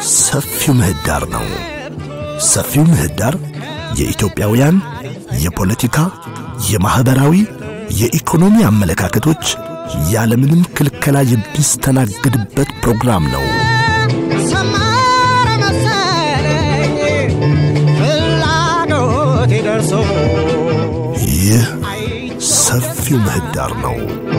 ሰፊው ምህዳር ነው። ሰፊው ምህዳር የኢትዮጵያውያን የፖለቲካ፣ የማኅበራዊ፣ የኢኮኖሚ አመለካከቶች ያለምንም ክልከላ የሚስተናገድበት ፕሮግራም ነው። ሰመረ መሰለኝ ፍላጎቴ ደርሶ ይህ ሰፊው ምህዳር ነው።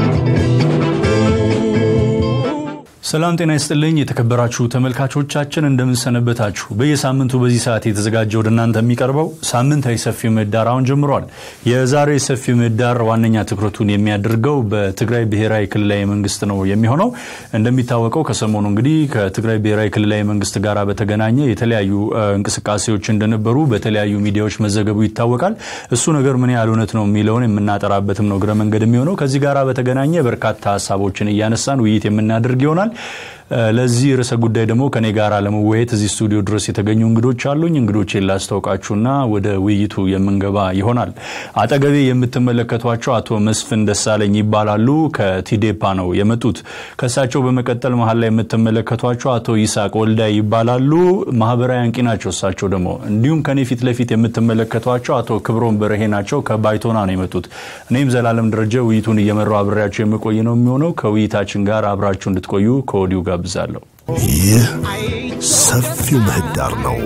ሰላም ጤና ይስጥልኝ የተከበራችሁ ተመልካቾቻችን እንደምንሰነበታችሁ በየሳምንቱ በዚህ ሰዓት የተዘጋጀ ወደ እናንተ የሚቀርበው ሳምንታዊ ሰፊ ምህዳር አሁን ጀምሯል የዛሬው የሰፊ ምህዳር ዋነኛ ትኩረቱን የሚያደርገው በትግራይ ብሔራዊ ክልላዊ መንግስት ነው የሚሆነው እንደሚታወቀው ከሰሞኑ እንግዲህ ከትግራይ ብሔራዊ ክልላዊ መንግስት ጋር በተገናኘ የተለያዩ እንቅስቃሴዎች እንደነበሩ በተለያዩ ሚዲያዎች መዘገቡ ይታወቃል እሱ ነገር ምን ያህል እውነት ነው የሚለውን የምናጠራበትም ነው እግረ መንገድ የሚሆነው ከዚህ ጋር በተገናኘ በርካታ ሀሳቦችን እያነሳን ውይይት የምናደርግ ይሆናል ለዚህ ርዕሰ ጉዳይ ደግሞ ከኔ ጋር ለመወያየት እዚህ ስቱዲዮ ድረስ የተገኙ እንግዶች አሉኝ። እንግዶቼን ላስታውቃችሁና ወደ ውይይቱ የምንገባ ይሆናል። አጠገቤ የምትመለከቷቸው አቶ መስፍን ደሳለኝ ይባላሉ። ከቲዴፓ ነው የመጡት። ከእሳቸው በመቀጠል መሀል ላይ የምትመለከቷቸው አቶ ይስሐቅ ወልዳይ ይባላሉ። ማህበራዊ አንቂ ናቸው እሳቸው ደግሞ። እንዲሁም ከኔ ፊት ለፊት የምትመለከቷቸው አቶ ክብሮም በርሄ ናቸው። ከባይቶና ነው የመጡት። እኔም ዘላለም ደረጀ ውይይቱን እየመራው አብሬያቸው የምቆይ ነው የሚሆነው። ከውይይታችን ጋር አብራችሁ እንድትቆዩ ከወዲሁ ጋብዛለሁ። ይህ ሰፊው ምህዳር ነው።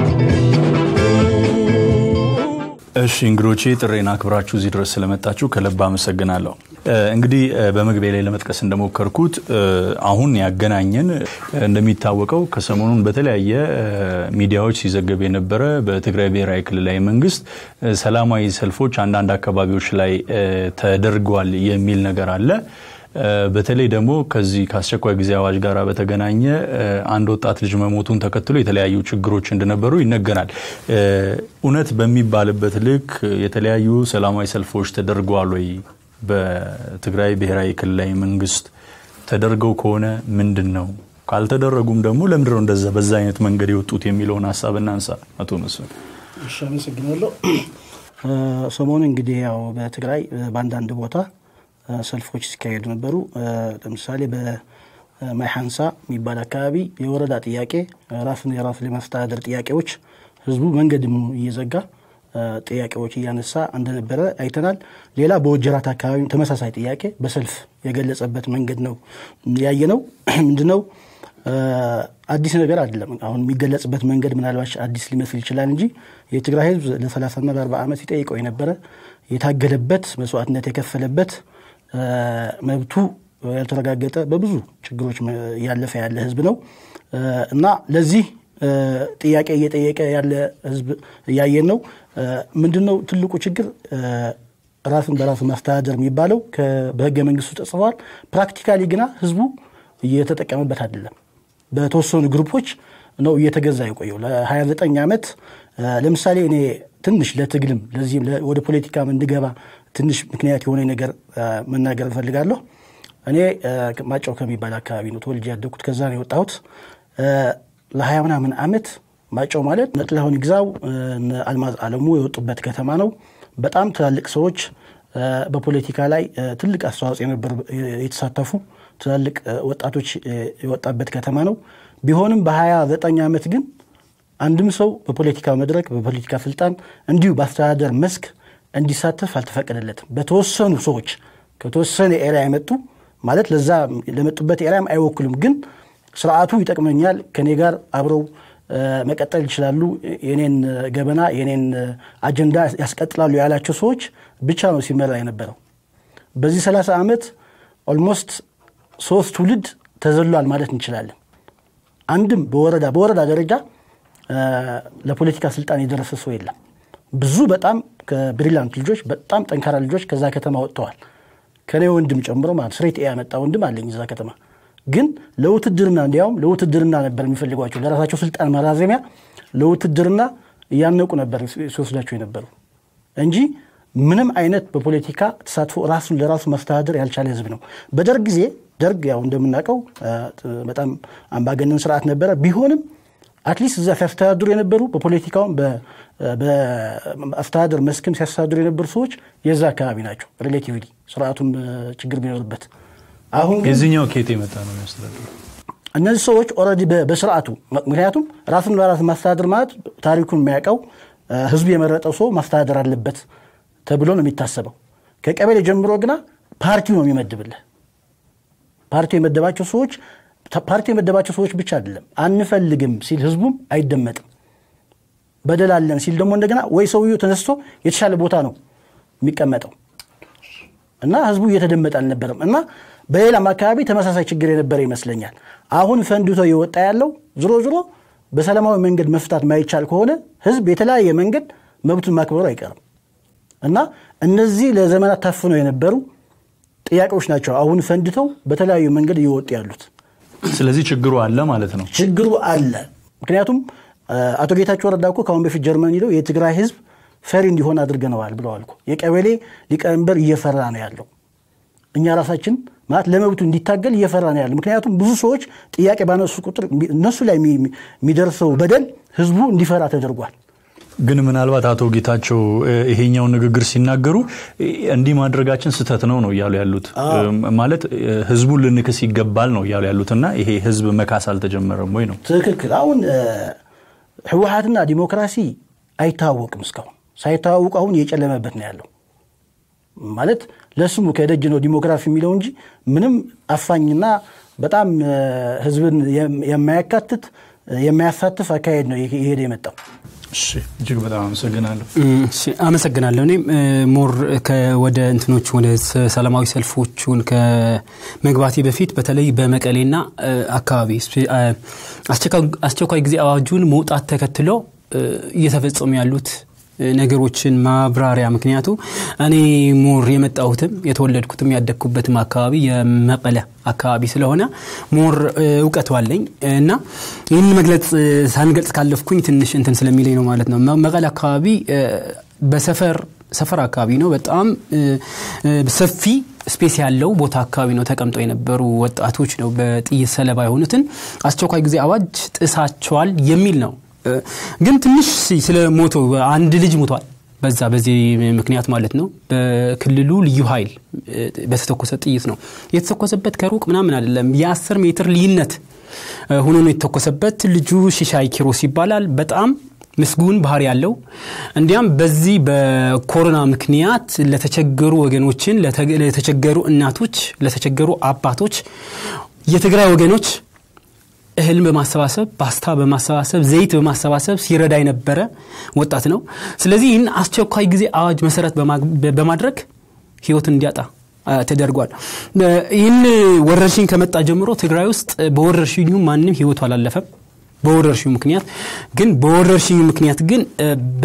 እሺ እንግዶቼ ጥሬን አክብራችሁ እዚህ ድረስ ስለመጣችሁ ከልብ አመሰግናለሁ። እንግዲህ በመግቢያ ላይ ለመጥቀስ እንደሞከርኩት አሁን ያገናኘን እንደሚታወቀው ከሰሞኑን በተለያየ ሚዲያዎች ሲዘገብ የነበረ በትግራይ ብሔራዊ ክልላዊ መንግስት ሰላማዊ ሰልፎች አንዳንድ አካባቢዎች ላይ ተደርጓል የሚል ነገር አለ። በተለይ ደግሞ ከዚህ ከአስቸኳይ ጊዜ አዋጅ ጋር በተገናኘ አንድ ወጣት ልጅ መሞቱን ተከትሎ የተለያዩ ችግሮች እንደነበሩ ይነገራል። እውነት በሚባልበት ልክ የተለያዩ ሰላማዊ ሰልፎች ተደርገዋል ወይ? በትግራይ ብሔራዊ ክልላዊ መንግስት ተደርገው ከሆነ ምንድን ነው? ካልተደረጉም ደግሞ ለምንድን ነው እንደዛ በዛ አይነት መንገድ የወጡት የሚለውን ሀሳብ እናንሳ። አቶ መስፍን። እሺ፣ አመሰግናለሁ። ሰሞኑ እንግዲህ ያው በትግራይ በአንዳንድ ቦታ ሰልፎች ሲካሄዱ ነበሩ። ለምሳሌ በማይሐንሳ የሚባል አካባቢ የወረዳ ጥያቄ ራስን የራስ ለማስተዳደር ጥያቄዎች ህዝቡ መንገድ እየዘጋ ጥያቄዎች እያነሳ እንደነበረ አይተናል። ሌላ በወጀራት አካባቢ ተመሳሳይ ጥያቄ በሰልፍ የገለጸበት መንገድ ነው ያየ ነው። ምንድነው አዲስ ነገር አይደለም። አሁን የሚገለጽበት መንገድ ምናልባት አዲስ ሊመስል ይችላል እንጂ የትግራይ ህዝብ ለ30ና ለ40 ዓመት ሲጠይቀው የነበረ የታገለበት መስዋዕትነት የከፈለበት መብቱ ያልተረጋገጠ በብዙ ችግሮች እያለፈ ያለ ህዝብ ነው እና ለዚህ ጥያቄ እየጠየቀ ያለ ህዝብ እያየን ነው። ምንድን ነው ትልቁ ችግር? ራስን በራስ ማስተዳደር የሚባለው በህገ መንግስቱ ተጽፏል። ፕራክቲካሊ ግና ህዝቡ እየተጠቀመበት አይደለም። በተወሰኑ ግሩፖች ነው እየተገዛ የቆየው ለ29 ዓመት። ለምሳሌ እኔ ትንሽ ለትግልም ለዚህም ወደ ፖለቲካም እንድገባ ትንሽ ምክንያት የሆነ ነገር መናገር እፈልጋለሁ። እኔ ማጫው ከሚባል አካባቢ ነው ተወልጄ ያደግኩት። ከዛ ነው የወጣሁት። ለሀያ ምናምን ዓመት ማጫው ማለት እነ ጥላሁን ይግዛው አልማዝ አለሙ የወጡበት ከተማ ነው። በጣም ትላልቅ ሰዎች በፖለቲካ ላይ ትልቅ አስተዋጽኦ የነበሩ የተሳተፉ ትላልቅ ወጣቶች የወጣበት ከተማ ነው። ቢሆንም በሀያ ዘጠኝ ዓመት ግን አንድም ሰው በፖለቲካ መድረክ በፖለቲካ ስልጣን እንዲሁ በአስተዳደር መስክ እንዲሳተፍ አልተፈቀደለትም። በተወሰኑ ሰዎች ከተወሰነ ኤሪያ የመጡ ማለት ለዛ ለመጡበት ኤሪያም አይወክሉም፣ ግን ስርዓቱ ይጠቅመኛል፣ ከኔ ጋር አብረው መቀጠል ይችላሉ፣ የኔን ገበና የኔን አጀንዳ ያስቀጥላሉ ያላቸው ሰዎች ብቻ ነው ሲመራ የነበረው። በዚህ 30 ዓመት ኦልሞስት ሶስት ትውልድ ተዘሏል ማለት እንችላለን። አንድም በወረዳ በወረዳ ደረጃ ለፖለቲካ ስልጣን የደረሰ ሰው የለም። ብዙ በጣም ከብሪላንት ልጆች በጣም ጠንካራ ልጆች ከዛ ከተማ ወጥተዋል። ከኔ ወንድም ጨምሮ ማለት ስሬት ያመጣ ወንድም አለኝ እዛ ከተማ። ግን ለውትድርና እንዲያውም ለውትድርና ነበር የሚፈልጓቸው ለራሳቸው ስልጣን ማራዘሚያ ለውትድርና እያነቁ ነበር ሲወስዳቸው የነበሩ እንጂ ምንም አይነት በፖለቲካ ተሳትፎ ራሱን ለራሱ ማስተዳደር ያልቻለ ህዝብ ነው። በደርግ ጊዜ ደርግ ያው እንደምናውቀው በጣም አምባገነን ስርዓት ነበረ። ቢሆንም አትሊስት እዛ ሲያስተዳድሩ የነበሩ በፖለቲካውም በአስተዳደር መስክም ሲያስተዳድሩ የነበሩ ሰዎች የዛ አካባቢ ናቸው። ሪሌቲቭሊ ስርዓቱም ችግር ቢኖርበት አሁን ግን የዚህኛው ኬት የመጣ ነው የሚያስተዳድሩ እነዚህ ሰዎች ኦልሬዲ በስርዓቱ ምክንያቱም ራሱን በራስ ማስተዳደር ማለት ታሪኩን የሚያውቀው እ፣ ህዝቡ የመረጠው ሰው ማስተዳደር አለበት ተብሎ ነው የሚታሰበው። ከቀበሌ ጀምሮ ግና ፓርቲው ነው የሚመድብልህ። ፓርቲው የመደባቸው ሰዎች ፓርቲው የመደባቸው ሰዎች ብቻ አይደለም፣ አንፈልግም ሲል ህዝቡም አይደመጥም። በደል አለን ሲል ደግሞ እንደገና ወይ ሰውየው ተነስቶ የተሻለ ቦታ ነው የሚቀመጠው እና ህዝቡ እየተደመጠ አልነበረም እና በሌላም አካባቢ ተመሳሳይ ችግር የነበረ ይመስለኛል። አሁን ፈንድቶ የወጣ ያለው ዝሮ ዝሮ በሰላማዊ መንገድ መፍታት ማይቻል ከሆነ ህዝብ የተለያየ መንገድ መብቱን ማክበሩ አይቀርም እና እነዚህ ለዘመናት ታፍነው የነበሩ ጥያቄዎች ናቸው አሁን ፈንድተው በተለያዩ መንገድ እየወጡ ያሉት። ስለዚህ ችግሩ አለ ማለት ነው። ችግሩ አለ። ምክንያቱም አ፣ አቶ ጌታቸው ረዳ እኮ ከአሁን በፊት ጀርመን ሄደው የትግራይ ህዝብ ፈሪ እንዲሆን አድርገነዋል ብለዋል እኮ። የቀበሌ ሊቀመንበር እየፈራ ነው ያለው። እኛ ራሳችን ማለት ለመብቱ እንዲታገል እየፈራ ነው ያለው። ምክንያቱም ብዙ ሰዎች ጥያቄ ባነሱ ቁጥር እነሱ ላይ የሚ- የሚደርሰው በደል ህዝቡ እንዲፈራ ተደርጓል። ግን ምናልባት አቶ ጌታቸው እ፣ ይሄኛውን ንግግር ሲናገሩ እ፣ እንዲህ ማድረጋችን ስህተት ነው ነው እያሉ ያሉት እ፣ ማለት እ፣ ህዝቡን ልንክስ ይገባል ነው እያሉ ያሉት እና ይሄ ህዝብ መካስ አልተጀመረም ወይ ነው ትክክል። አሁን እ፣ ህወሀትና ዲሞክራሲ አይታወቅም። እስካሁን ሳይታወቁ አሁን እየጨለመበት ነው ያለው። ማለት ለስሙ ከደጅ ነው ዲሞክራሲ የሚለው እንጂ ምንም አፋኝና በጣም እ፣ ህዝብን የም- የማያካትት እ፣ የማያሳትፍ አካሄድ ነው ይሄ- ይሄድ የመጣው። እሺ እጅግ በጣም አመሰግናለሁ እሺ፣ አመሰግናለሁ። እኔም እ፣ ሞር ከ- ወደ እንትኖቹ ወደ ሰ- ሰላማዊ ሰልፎቹን ከመግባቴ በፊት በተለይ በመቀሌና እ፣ አካባቢ ስፔ- አ- አስቸኳይ- አስቸኳይ ጊዜ አዋጁን መውጣት ተከትሎ እ፣ እየተፈጸሙ ያሉት እ፣ ነገሮችን ማብራሪያ ምክንያቱ እኔ ሞር የመጣሁትም የተወለድኩትም ያደግኩበትም አካባቢ የመቀለ አካባቢ ስለሆነ ሞር እ፣ እውቀቱ አለኝ እና ይህን መግለጽ እ፣ ሳንገልጽ ካለፍኩኝ ትንሽ እንትን ስለሚለኝ ነው ማለት ነው። መ- መቀለ አካባቢ እ፣ በሰፈር ሰፈር አካባቢ ነው በጣም እ፣ እ፣ ሰፊ ስፔስ ያለው ቦታ አካባቢ ነው ተቀምጠው የነበሩ ወጣቶች ነው በጥይት ሰለባ የሆኑትን አስቸኳይ ጊዜ አዋጅ ጥሳቸዋል የሚል ነው። እ፣ ግን ትንሽ ሲ- ስለ ሞቶ አንድ ልጅ ሞቷል። በዛ በዚህ ምክንያት ማለት ነው በክልሉ ልዩ ኃይል እ፣ በተተኮሰ ጥይት ነው የተተኮሰበት። ከሩቅ ምናምን አይደለም የአስር ሜትር ልዩነት እ፣ ሆኖ ነው የተተኮሰበት። ልጁ ሽሻይ ኪሮስ ይባላል። በጣም ምስጉን ባህሪ ያለው እንዲያም በዚህ በኮሮና ምክንያት ለተቸገሩ ወገኖችን ለተ- ለተቸገሩ እናቶች፣ ለተቸገሩ አባቶች የትግራይ ወገኖች እህልን በማሰባሰብ ፓስታ በማሰባሰብ ዘይት በማሰባሰብ ሲረዳ የነበረ ወጣት ነው። ስለዚህ ይህን አስቸኳይ ጊዜ አዋጅ መሰረት በማ- በማድረግ ህይወትን እንዲያጣ አ፣ ተደርጓል። እ፣ ይህን ወረርሽኝ ከመጣ ጀምሮ ትግራይ ውስጥ በወረርሽኙ ማንም ህይወቱ አላለፈም። በወረርሽኙ ምክንያት ግን በወረርሽኙ ምክንያት ግን እ፣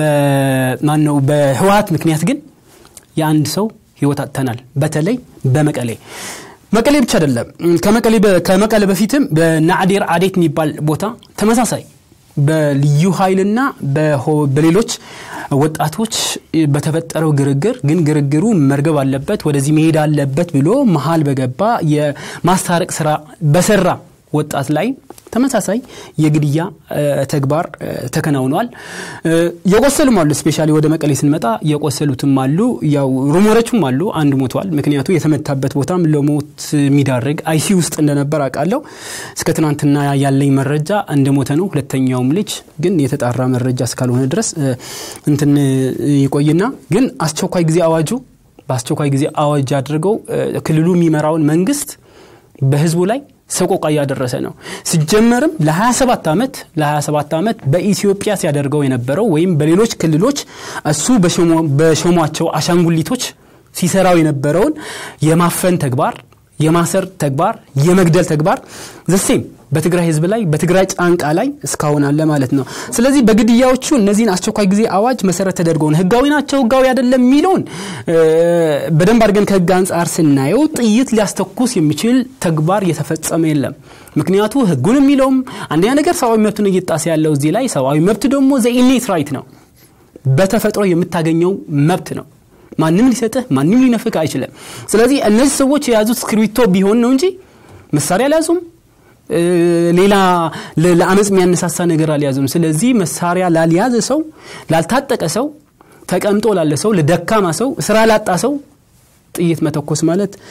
በማነው በህወሀት ምክንያት ግን የአንድ ሰው ህይወት አጥተናል። በተለይ በመቀሌ መቀሌ ብቻ አይደለም። ከመቀሌ በ- ከመቀሌ በፊትም በናዕዴር አዴት የሚባል ቦታ ተመሳሳይ በልዩ ኃይልና በሆ- በሌሎች ወጣቶች በተፈጠረው ግርግር ግን ግርግሩ መርገብ አለበት ወደዚህ መሄድ አለበት ብሎ መሀል በገባ የማስታረቅ ስራ በሰራ ወጣት ላይ ተመሳሳይ የግድያ እ፣ ተግባር እ፣ ተከናውኗል። እ፣ የቆሰሉም አሉ። ስፔሻሊ ወደ መቀሌ ስንመጣ የቆሰሉትም አሉ። ያው ሩሞሮችም አሉ። አንድ ሞቷል። ምክንያቱ የተመታበት ቦታም ለሞት የሚዳርግ አይሲ ውስጥ እንደነበር አውቃለሁ። እስከ ትናንትና ያለኝ መረጃ እንደሞተ ነው። ሁለተኛውም ልጅ ግን የተጣራ መረጃ እስካልሆነ ድረስ እ፣ እንትን ይቆይና ግን አስቸኳይ ጊዜ አዋጁ በአስቸኳይ ጊዜ አዋጅ አድርገው እ፣ ክልሉ የሚመራውን መንግስት በህዝቡ ላይ ሰቆቃ እያደረሰ ነው። ሲጀመርም ለ27 ዓመት ለ27 ዓመት በኢትዮጵያ ሲያደርገው የነበረው ወይም በሌሎች ክልሎች እሱ በሾሞ- በሾሟቸው አሻንጉሊቶች ሲሰራው የነበረውን የማፈን ተግባር፣ የማሰር ተግባር፣ የመግደል ተግባር ዘሴም በትግራይ ህዝብ ላይ በትግራይ ጫንቃ ላይ እስካሁን አለ ማለት ነው። ስለዚህ በግድያዎቹ እነዚህን አስቸኳይ ጊዜ አዋጅ መሰረት ተደርገው ነው ህጋዊ ናቸው ህጋዊ አይደለም የሚለውን እ፣ በደንብ አድርገን ከህግ አንጻር ስናየው ጥይት ሊያስተኩስ የሚችል ተግባር እየተፈጸመ የለም። ምክንያቱ ህጉን የሚለውም አንደኛ ነገር ሰብአዊ መብትን እየጣሰ ያለው እዚህ ላይ ሰብአዊ መብት ደግሞ ዘኢኔት ራይት ነው በተፈጥሮ የምታገኘው መብት ነው። ማንም ሊሰጥህ ማንም ሊነፍቅ አይችልም። ስለዚህ እነዚህ ሰዎች የያዙት እስክሪብቶ ቢሆን ነው እንጂ መሳሪያ አልያዙም። እ፣ ሌላ ለ- ለአመፅ የሚያነሳሳ ነገር አልያዙም። ስለዚህ መሳሪያ ላልያዘ ሰው፣ ላልታጠቀ ሰው፣ ተቀምጦ ላለ ሰው፣ ለደካማ ሰው፣ ስራ ላጣ ሰው ጥይት መተኮስ ማለት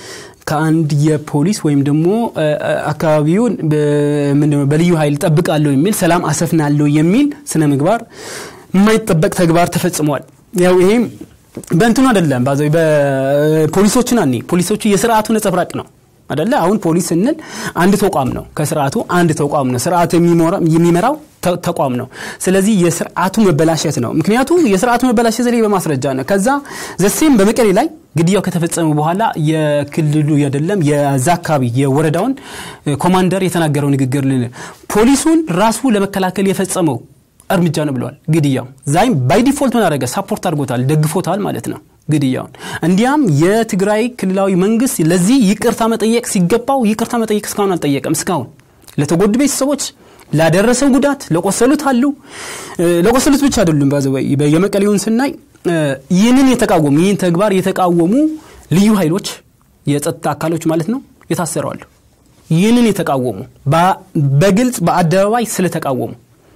ከአንድ የፖሊስ ወይም ደግሞ እ፣ እ፣ አካባቢውን በ- ምንድነው በልዩ ኃይል ጠብቃለሁ የሚል ሰላም አሰፍናለሁ የሚል ስነ ምግባር የማይጠበቅ ተግባር ተፈጽሟል። ያው ይሄም በእንትኑ አይደለም ባዘ በፖሊሶችን አኔ ፖሊሶቹ የስርዓቱ ነጸብራቅ ነው አደለ አሁን ፖሊስ ስንል አንድ ተቋም ነው ከስርዓቱ አንድ ተቋም ነው ስርዓቱ የሚሞራ- የሚመራው ተ- ተቋም ነው ስለዚህ የስርዓቱ መበላሸት ነው ምክንያቱ የስርዓቱ መበላሸት ላይ በማስረጃ ነው ከዛ ዘሴም በመቀሌ ላይ ግድያው ከተፈጸመ በኋላ የክልሉ አይደለም የዛ አካባቢ የወረዳውን እ፣ ኮማንደር የተናገረው ንግግር ልን ፖሊሱን ራሱ ለመከላከል የፈጸመው እርምጃ ነው ብለዋል ግድያው ዛይም ባይ ዲፎልት ምን አደረገ ሳፖርት አድርጎታል ደግፎታል ማለት ነው ግድያውን እንዲያም የትግራይ ክልላዊ መንግስት ለዚህ ይቅርታ መጠየቅ ሲገባው ይቅርታ መጠየቅ እስካሁን አልጠየቀም እስካሁን ለተጎዱ ቤተሰቦች ላደረሰው ጉዳት ለቆሰሉት አሉ እ፣ ለቆሰሉት ብቻ አይደሉም ባዘወይ የመቀሌውን ስናይ እ፣ ይህንን የተቃወሙ ይህን ተግባር የተቃወሙ ልዩ ኃይሎች የጸጥታ አካሎች ማለት ነው የታሰረዋሉ ይህንን የተቃወሙ በ- በግልጽ በአደባባይ ስለተቃወሙ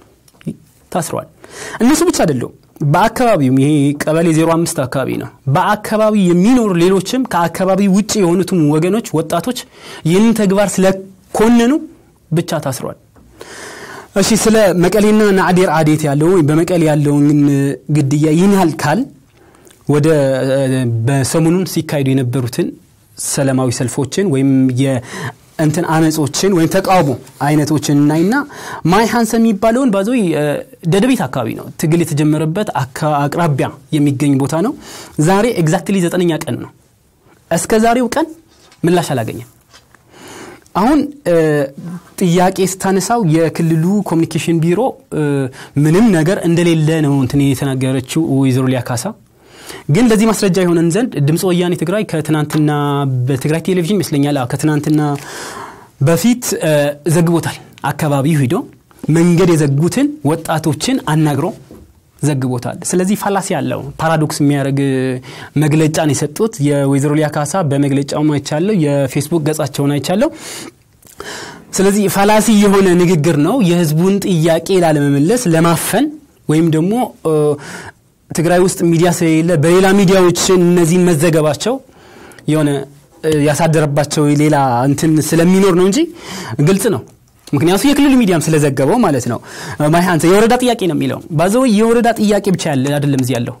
ታስረዋል እነሱ ብቻ አይደሉም በአካባቢውም ይሄ ቀበሌ 05 አካባቢ ነው በአካባቢ የሚኖሩ ሌሎችም ከአካባቢ ውጭ የሆኑትም ወገኖች ወጣቶች ይህንን ተግባር ስለኮነኑ ብቻ ታስረዋል እሺ ስለ መቀሌና ናዕዴር አዴት ያለው ወይም በመቀሌ ያለውን ግድያ ይህን ያህል ካል ወደ እ፣ በሰሞኑን ሲካሄዱ የነበሩትን ሰላማዊ ሰልፎችን ወይም የእንትን አመጾችን ወይም ተቃውሞ አይነቶችን እናይና ማይ ሀንሰ የሚባለውን ባዞ ደደቤት አካባቢ ነው ትግል የተጀመረበት አካ- አቅራቢያ የሚገኝ ቦታ ነው ዛሬ ኤግዛክትሊ ዘጠነኛ ቀን ነው እስከ ዛሬው ቀን ምላሽ አላገኘም አሁን እ፣ ጥያቄ ስታነሳው የክልሉ ኮሚኒኬሽን ቢሮ እ፣ ምንም ነገር እንደሌለ ነው እንትን የተናገረችው ወይዘሮ ሊያ ካሳ ግን ለዚህ ማስረጃ የሆነን ዘንድ ድምፅ ወያኔ ትግራይ ከትናንትና በትግራይ ቴሌቪዥን ይመስለኛል አዎ፣ ከትናንትና በፊት እ፣ ዘግቦታል አካባቢው ሂዶ መንገድ የዘጉትን ወጣቶችን አናግሮ ዘግቦታል ስለዚህ ፋላሲ ያለው ፓራዶክስ የሚያደርግ መግለጫን የሰጡት የወይዘሮ ሊያ ካሳ በመግለጫውም አይቻለሁ የፌስቡክ ገጻቸውን አይቻለሁ ስለዚህ ፋላሲ የሆነ ንግግር ነው የህዝቡን ጥያቄ ላለመመለስ ለማፈን ወይም ደግሞ እ፣ ትግራይ ውስጥ ሚዲያ ስለሌለ በሌላ ሚዲያዎችን እነዚህን መዘገባቸው የሆነ እ፣ ያሳደረባቸው ሌላ እንትን ስለሚኖር ነው እንጂ ግልጽ ነው ምክንያቱ የክልሉ ሚዲያም ስለዘገበው ማለት ነው ማይሃንተ የወረዳ ጥያቄ ነው የሚለው ባዘው የወረዳ ጥያቄ ብቻ ያለ አይደለም እዚህ ያለው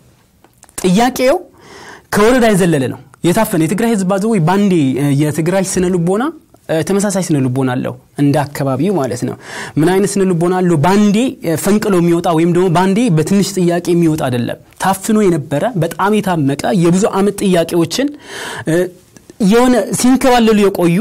ጥያቄው ከወረዳ የዘለለ ነው የታፈነ የትግራይ ህዝብ ባዘው ባንዴ እ፣ የትግራይ ስነ ልቦና እ፣ ተመሳሳይ ስነ ልቦና አለው እንደ አካባቢው ማለት ነው ምን አይነት ስነ ልቦና አለው ባንዴ እ፣ ፈንቅሎ የሚወጣ ወይም ደግሞ ባንዴ በትንሽ ጥያቄ የሚወጣ አይደለም ታፍኖ የነበረ በጣም የታመቀ የብዙ አመት ጥያቄዎችን እ፣ የሆነ ሲንከባለሉ የቆዩ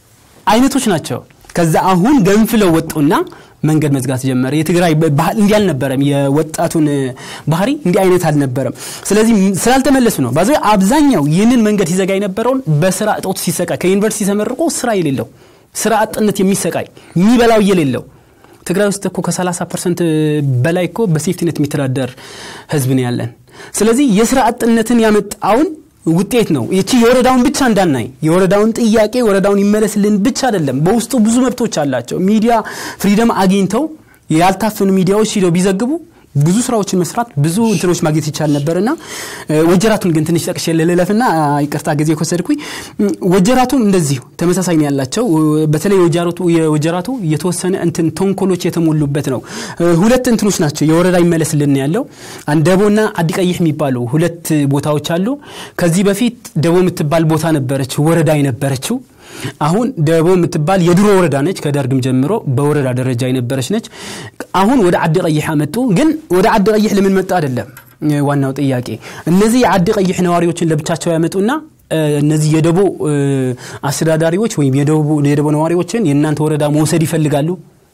አይነቶች ናቸው ከዛ አሁን ገንፍለው ወጡና መንገድ መዝጋት ጀመረ የትግራይ ባህል እንዲህ አልነበረም የወጣቱን እ፣ ባህሪ እንዲህ አይነት አልነበረም ስለዚህ ም- ስላልተመለሱ ነው ባዚ አብዛኛው ይህንን መንገድ ሲዘጋ የነበረውን በስራ እጦት ሲሰቃይ ከዩኒቨርሲቲ ተመርቆ ስራ የሌለው ስራ አጥነት የሚሰቃይ የሚበላው የሌለው ትግራይ ውስጥ እኮ ከ30 ፐርሰንት በላይ እኮ በሴፍቲነት የሚተዳደር ህዝብ ነው ያለን ስለዚህ የስራ አጥነትን ያመጣውን ውጤት ነው ይቺ የወረዳውን ብቻ እንዳናይ የወረዳውን ጥያቄ ወረዳውን ይመለስልን ብቻ አይደለም በውስጡ ብዙ መብቶች አላቸው ሚዲያ ፍሪደም አግኝተው ያልታፈኑ ሚዲያዎች ሂደው ቢዘግቡ ብዙ ስራዎችን መስራት ብዙ እንትኖች ማግኘት ይቻል ነበር እና ወጀራቱን ግን ትንሽ ጠቅሼ ልለፍና ይቅርታ ጊዜ ከወሰድኩኝ እም፣ ወጀራቱም እንደዚሁ ተመሳሳይ ነው ያላቸው በተለይ የወጀራቱ የወጀራቱ የተወሰነ እንትን ተንኮሎች የተሞሉበት ነው እ፣ ሁለት እንትኖች ናቸው የወረዳ ይመለስልን ያለው አንድ ደቦና አዲቀይህ የሚባሉ ሁለት ቦታዎች አሉ ከዚህ በፊት ደቦ የምትባል ቦታ ነበረች ወረዳ የነበረችው አሁን ደቦ የምትባል የድሮ ወረዳ ነች ከደርግም ጀምሮ በወረዳ ደረጃ የነበረች ነች አሁን ወደ አዲ ቀይሕ አመጡ ግን ወደ አዲ ቀይሕ ለምን መጣ አይደለም እ፣ ዋናው ጥያቄ እነዚህ የአዲ ቀይሕ ነዋሪዎችን ለብቻቸው ያመጡና እ፣ እነዚህ የደቦ እ፣ አስተዳዳሪዎች ወይም የደቦ የደቦ ነዋሪዎችን የእናንተ ወረዳ መውሰድ ይፈልጋሉ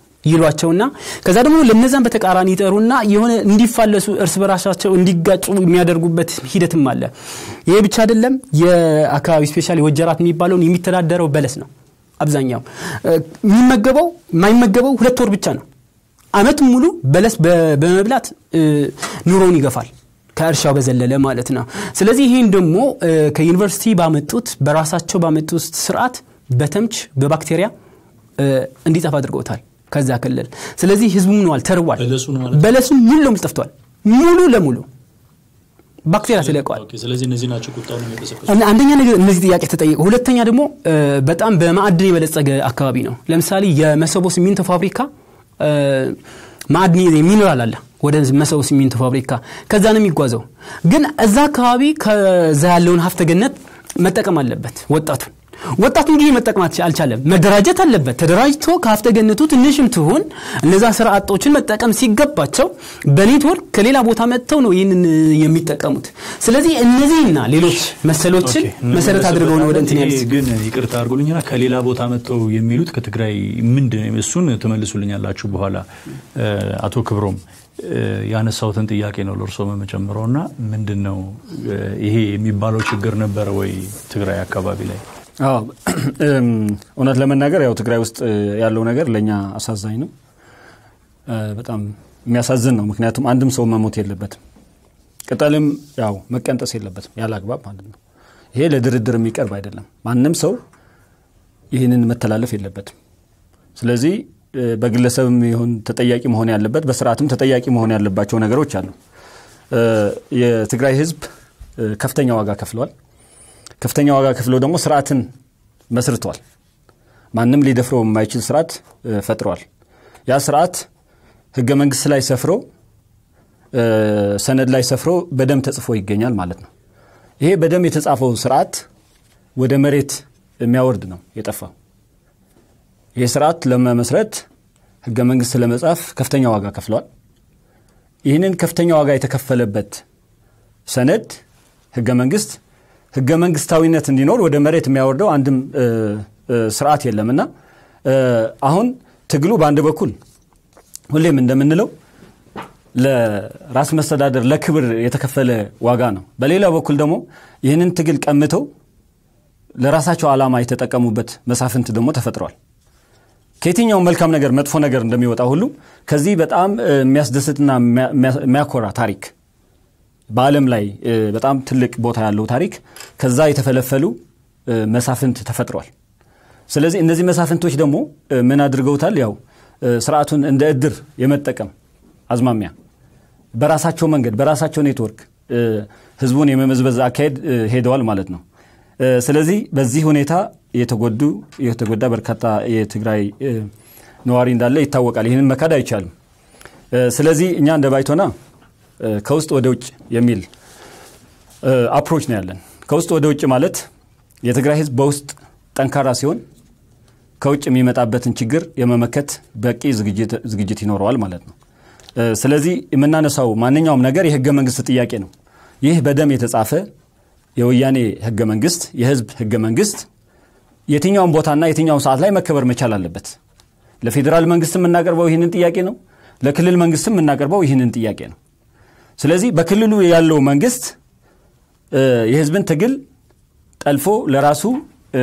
ይሏቸውና ከዛ ደግሞ ለነዛን በተቃራኒ ይጠሩና የሆነ እንዲፋለሱ እርስ በራሳቸው እንዲጋጩ የሚያደርጉበት ሂደትም አለ ይሄ ብቻ አይደለም የአካባቢ ስፔሻሊ ወጀራት የሚባለውን የሚተዳደረው በለስ ነው አብዛኛው እ፣ የሚመገበው የማይመገበው ሁለት ወር ብቻ ነው አመት ሙሉ በለስ በ- በመብላት እ፣ ኑሮውን ይገፋል ከእርሻው በዘለለ ማለት ነው ስለዚህ ይህን ደግሞ እ፣ ከዩኒቨርሲቲ ባመጡት በራሳቸው ባመጡት ስርዓት በተምች በባክቴሪያ እ፣ እንዲጠፋ አድርገውታል ከዛ ክልል ስለዚህ ህዝቡ ምንዋል ተርቧል በለሱን ማለት ነው? በለሱን ሙሉ ለሙሉ ጠፍቷል ሙሉ ለሙሉ ባክቴሪያ ተለቀዋል ኦኬ፣ ስለዚህ እነዚህ ናቸው ቁጣውን የሚቀሰቅሱ እና አንደኛ ነገር እነዚህ ጥያቄ ተጠየቁ። ሁለተኛ ደግሞ እ፣ በጣም በማዕድን የበለጸገ አካባቢ ነው። ለምሳሌ የመሰቦ ሲሚንቶ ፋብሪካ እ፣ ማዕድን ሚኒራል አለ ወደ መሰቦ ሲሚንቶ ፋብሪካ ከዛ ነው የሚጓዘው። ግን እዛ አካባቢ ከዛ ያለውን ሀብተ ገነት መጠቀም አለበት ወጣቱ ወጣቱ እንግዲህ መጠቀም አልቻ- አልቻለም። መደራጀት አለበት። ተደራጅቶ ከሀብተ ገነቱ ትንሽም ትሁን እነዛ ስራ አጦችን መጠቀም ሲገባቸው በኔትወርክ ከሌላ ቦታ መጥተው ነው ይህንን የሚጠቀሙት። ስለዚህ እነዚህና ሌሎች መሰሎችን ኦኬ፣ መሰረት አድርገው ነው ወደ እንትን ይሄ ያሉት። ግን ይቅርታ አድርጎልኝና ከሌላ ቦታ መጥተው የሚሉት ከትግራይ ምንድን እሱን ትመልሱልኛላችሁ በኋላ እ፣ አቶ ክብሮም እ፣ ያነሳሁትን ጥያቄ ነው ለእርሶ መጨምረው እና ምንድን ነው እ፣ ይሄ የሚባለው ችግር ነበረ ወይ ትግራይ አካባቢ ላይ አዎ እም፣ እውነት ለመናገር ያው ትግራይ ውስጥ እ፣ ያለው ነገር ለእኛ አሳዛኝ ነው። እ፣ በጣም የሚያሳዝን ነው። ምክንያቱም አንድም ሰው መሞት የለበትም፣ ቅጠልም ያው መቀንጠስ የለበትም ያለ አግባብ ማለት ነው። ይሄ ለድርድር የሚቀርብ አይደለም። ማንም ሰው ይህንን መተላለፍ የለበትም። ስለዚህ እ፣ በግለሰብም ይሁን ተጠያቂ መሆን ያለበት በስርዓትም ተጠያቂ መሆን ያለባቸው ነገሮች አሉ። እ፣ የትግራይ ህዝብ እ፣ ከፍተኛ ዋጋ ከፍለዋል። ከፍተኛ ዋጋ ከፍለው ደግሞ ስርዓትን መስርተዋል። ማንም ሊደፍረው የማይችል ስርዓት እ፣ ፈጥረዋል። ያ ስርዓት ህገ መንግስት ላይ ሰፍሮ እ፣ ሰነድ ላይ ሰፍሮ በደም ተጽፎ ይገኛል ማለት ነው። ይሄ በደም የተጻፈው ስርዓት ወደ መሬት የሚያወርድ ነው የጠፋው። ይህ ስርዓት ለመመስረት ህገ መንግስት ለመጻፍ ከፍተኛ ዋጋ ከፍለዋል። ይህንን ከፍተኛ ዋጋ የተከፈለበት ሰነድ ህገ መንግስት ህገ መንግስታዊነት እንዲኖር ወደ መሬት የሚያወርደው አንድም እ፣ እ፣ ስርዓት የለም እና እ፣ አሁን ትግሉ በአንድ በኩል ሁሌም እንደምንለው ለራስ መስተዳደር ለክብር የተከፈለ ዋጋ ነው። በሌላ በኩል ደግሞ ይህንን ትግል ቀምተው ለራሳቸው ዓላማ የተጠቀሙበት መሳፍንት ደግሞ ተፈጥረዋል። ከየትኛውም መልካም ነገር መጥፎ ነገር እንደሚወጣ ሁሉ ከዚህ በጣም እ፣ የሚያስደስትና የሚያ- የሚያ- የሚያኮራ ታሪክ በዓለም ላይ እ፣ በጣም ትልቅ ቦታ ያለው ታሪክ ከዛ የተፈለፈሉ እ፣ መሳፍንት ተፈጥረዋል። ስለዚህ እነዚህ መሳፍንቶች ደግሞ እ፣ ምን አድርገውታል? ያው እ፣ ስርዓቱን እንደ እድር የመጠቀም አዝማሚያ በራሳቸው መንገድ በራሳቸው ኔትወርክ እ፣ ህዝቡን የመመዝበዝ አካሄድ እ፣ ሄደዋል ማለት ነው። እ፣ ስለዚህ በዚህ ሁኔታ የተጎዱ የተጎዳ በርካታ የትግራይ እ፣ ነዋሪ እንዳለ ይታወቃል። ይህንን መካድ አይቻልም። እ፣ ስለዚህ እኛ እንደ ባይቶና እ፣ ከውስጥ ወደ ውጭ የሚል እ፣ አፕሮች ነው ያለን። ከውስጥ ወደ ውጭ ማለት የትግራይ ህዝብ በውስጥ ጠንካራ ሲሆን ከውጭ የሚመጣበትን ችግር የመመከት በቂ ዝግጅት- ዝግጅት ይኖረዋል ማለት ነው። እ፣ ስለዚህ የምናነሳው ማንኛውም ነገር የህገ መንግስት ጥያቄ ነው። ይህ በደም የተጻፈ የወያኔ ህገ መንግስት የህዝብ ህገ መንግስት የትኛውም ቦታና የትኛውም ሰዓት ላይ መከበር መቻል አለበት። ለፌዴራል መንግስት የምናቀርበው ይህንን ጥያቄ ነው። ለክልል መንግስትም የምናቀርበው ይህንን ጥያቄ ነው። ስለዚህ በክልሉ ያለው መንግስት እ፣ የህዝብን ትግል ጠልፎ ለራሱ እ፣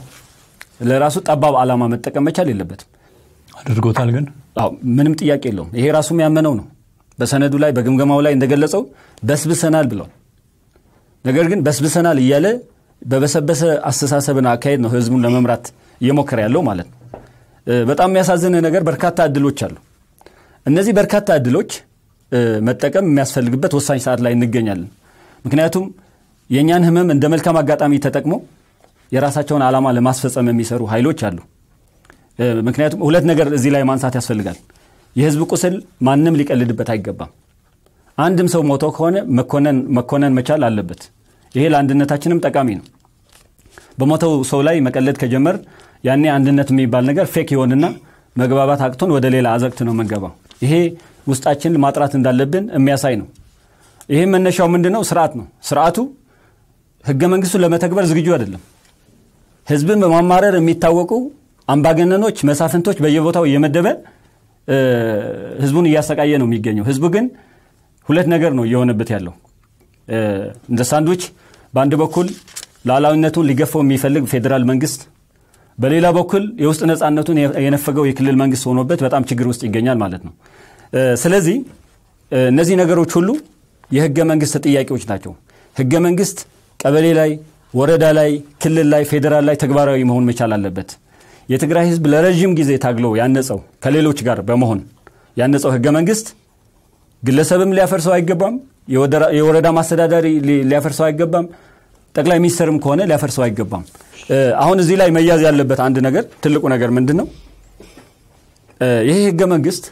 ለራሱ ጠባብ ዓላማ መጠቀም መቻል የለበትም። አድርጎታል ግን አዎ ምንም ጥያቄ የለውም። ይሄ ራሱ ያመነው ነው። በሰነዱ ላይ በግምገማው ላይ እንደገለጸው በስብሰናል ብለዋል። ነገር ግን በስብሰናል እያለ በበሰበሰ አስተሳሰብና አካሄድ ነው ህዝቡን ለመምራት እየሞከረ ያለው ማለት ነው። እ፣ በጣም የሚያሳዝን ነገር በርካታ እድሎች አሉ። እነዚህ በርካታ እድሎች እ፣ መጠቀም የሚያስፈልግበት ወሳኝ ሰዓት ላይ እንገኛለን። ምክንያቱም የእኛን ህመም እንደ መልካም አጋጣሚ ተጠቅሞ የራሳቸውን ዓላማ ለማስፈጸም የሚሰሩ ኃይሎች አሉ። እ፣ ምክንያቱም ሁለት ነገር እዚህ ላይ ማንሳት ያስፈልጋል። የህዝብ ቁስል ማንም ሊቀልድበት አይገባም። አንድም ሰው ሞቶ ከሆነ መኮነን መኮነን መቻል አለበት። ይሄ ለአንድነታችንም ጠቃሚ ነው። በሞተው ሰው ላይ መቀለድ ከጀመር ያኔ አንድነት የሚባል ነገር ፌክ ይሆንና መግባባት አቅቶን ወደ ሌላ አዘቅት ነው መንገባው። ይሄ ውስጣችን ማጥራት እንዳለብን የሚያሳይ ነው። ይሄ መነሻው ምንድን ነው? ስርዓት ነው። ስርዓቱ ህገ መንግስቱን ለመተግበር ዝግጁ አይደለም። ህዝብን በማማረር የሚታወቁ አምባገነኖች፣ መሳፍንቶች በየቦታው እየመደበ እ፣ ህዝቡን እያሰቃየ ነው የሚገኘው። ህዝቡ ግን ሁለት ነገር ነው እየሆነበት ያለው እ፣ እንደ ሳንድዊች በአንድ በኩል ሉዓላዊነቱን ሊገፋው የሚፈልግ ፌዴራል መንግስት፣ በሌላ በኩል የውስጥ ነፃነቱን የነፈገው የክልል መንግስት ሆኖበት በጣም ችግር ውስጥ ይገኛል ማለት ነው። እ፣ ስለዚህ እ፣ እነዚህ ነገሮች ሁሉ የህገ መንግስት ጥያቄዎች ናቸው። ህገ መንግስት ቀበሌ ላይ፣ ወረዳ ላይ፣ ክልል ላይ፣ ፌዴራል ላይ ተግባራዊ መሆን መቻል አለበት። የትግራይ ህዝብ ለረዥም ጊዜ ታግሎ ያነጸው ከሌሎች ጋር በመሆን ያነጸው ህገ መንግስት ግለሰብም ሊያፈርሰው አይገባም፣ የወደራ- የወረዳ ማስተዳዳሪ ሊ- ሊያፈርሰው አይገባም። ጠቅላይ ሚኒስትርም ከሆነ ሊያፈርሰው አይገባም። እ፣ አሁን እዚህ ላይ መያዝ ያለበት አንድ ነገር ትልቁ ነገር ምንድን ነው? እ፣ ይሄ ህገ መንግስት